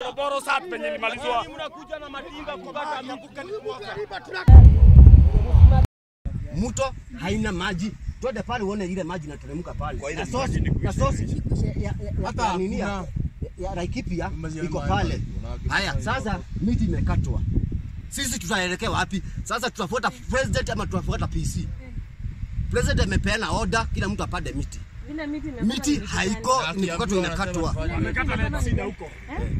Morogoro sasa penye ilimalizwa. Mnakuja na matinga kukata miti. mto haina maji, twende pale uone ile maji inateremka pale na sosi na sosi ya- ya- ya- ya nini ya- ya Laikipia iko pale. Haya, sasa miti imekatwa, sisi tutaelekea wapi sasa? Tutafuata president ama tutafuata PC? President amepeana order, kila mtu apande miti. Vile miti imekatwa Miti ni haiko, ni kukatwa inakatwa. Amekata leta sida huko.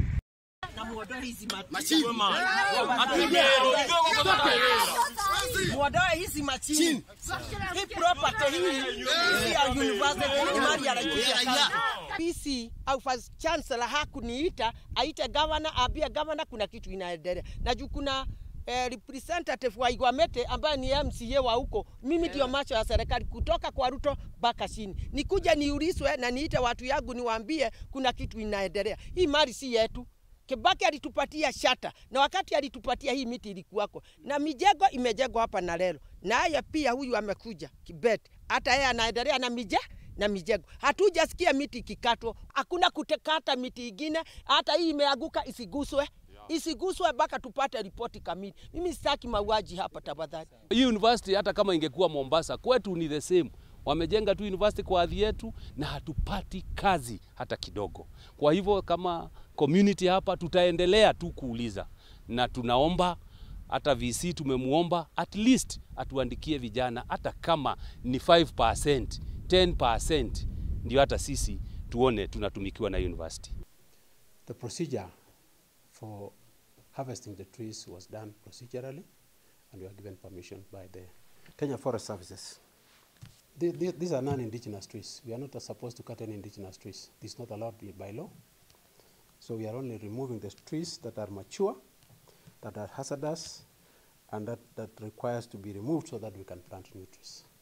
Muondoe hizi machini. Hii property hii hii ya university ni mali ya Laikipia. PC au vice chancellor hakuniita aite governor, aambie governor kuna kitu inaendelea. Na juu kuna eh, representative wa Igwamete ambaye ni MCA wa huko, mimi ndio macho ya serikali kutoka kwa Ruto mpaka chini, nikuja niulizwe na niite watu yangu niwaambie kuna kitu inaendelea. Hii mali si yetu. Kibaki alitupatia shata na wakati alitupatia hii miti ilikuwako na mijengo imejengwa hapa na lelo, naye pia huyu amekuja Kibet, hata yeye anaendelea na mije na mijengo. Hatujasikia miti ikikatwa, hakuna kutekata miti ingine, hata hii imeanguka isiguswe isiguswe mpaka tupate ripoti kamili. Mimi sitaki mauaji hapa tafadhali. Hii university hata kama ingekuwa Mombasa, kwetu ni the same. Wamejenga tu university kwa hadhi yetu na hatupati kazi hata kidogo. Kwa hivyo kama community hapa tutaendelea tu kuuliza, na tunaomba hata VC tumemuomba at least atuandikie vijana hata kama ni 5%, 10% ndio hata sisi tuone tunatumikiwa na university. The procedure for harvesting the trees was done procedurally, and we were given permission by the Kenya Forest Services. The- the- These are non-indigenous trees. We are not supposed to cut any indigenous trees. This is not allowed by- by law. So we are only removing the trees that are mature, that are hazardous, and that, that requires to be removed so that we can plant new trees.